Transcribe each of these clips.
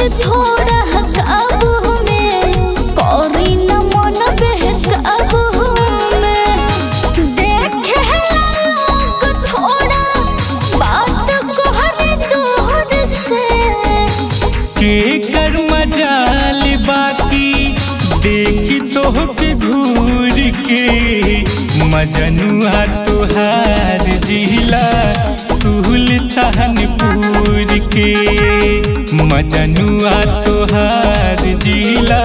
जी थोड़ा काबू में करी न मन बहकाबू में देखे लोग थोड़ा बात कहरे दूर से के कर मजाल बाकी देखी तोहके घूर के मजनुआ तुहार जिला सुल्तानपुर के मजनुआ तुहार जिला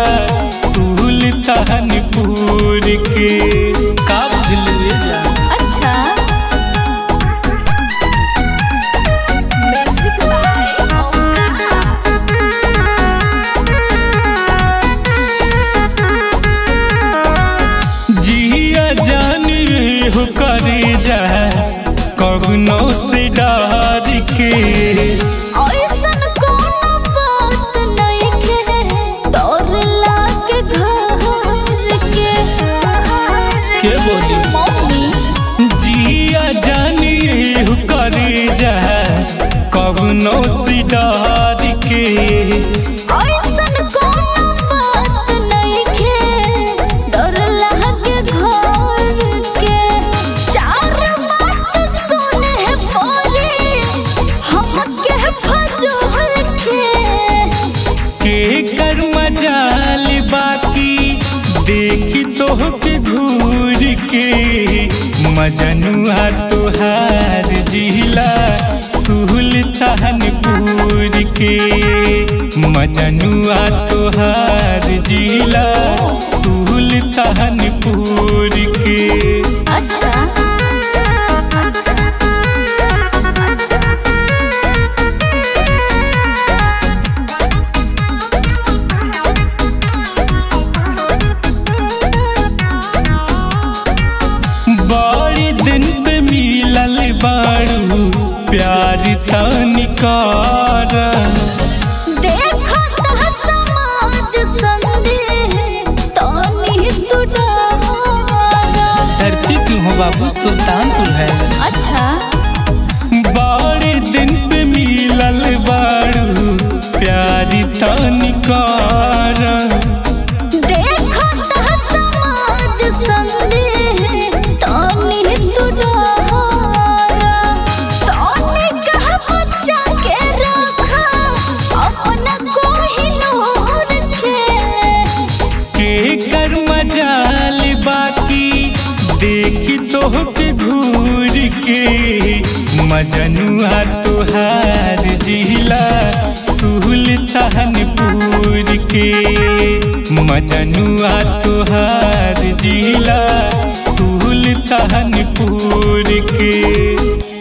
सुल्तानपुर के का बुझलू ये जान? अच्छा जिया जान हो करे जा कवनो से डर के ऐसन कोनो बात नइखे डर लागे घर के के बोली मम्मी जिया जान हो करे जा कवनो से डर के ऐसन कोनो बात नइखे डर लागे घर के चार बात सुने पड़े हमके फजूल के के कर मजाल बाकी देखी तोहके घूर के मजनुआ तुहार जिला सुल्तानपुर के मजनुआ तुहार जिला सुल्तानपुर के अच्छा बड़ी दिन पे मिलल बाड़ू प्यार तनिकार देखो ता समाज संदेह तानी तू डरा धरती क्यों हो बाबू सुल्तानपुर है अच्छा बड़े दिन पे मिलल बाड़ू प्यारी तनिकार देखो ता समाज संदेह तानी तू डरा तानी कह बच्चा के रखा अपना कोहिनूर के के कर मजाल बाकी देखी तोहके घूर के मजनुआ तुहार जिला सुल्तानपुर के मजनुआ तुहार जिला सुल्तानपुर के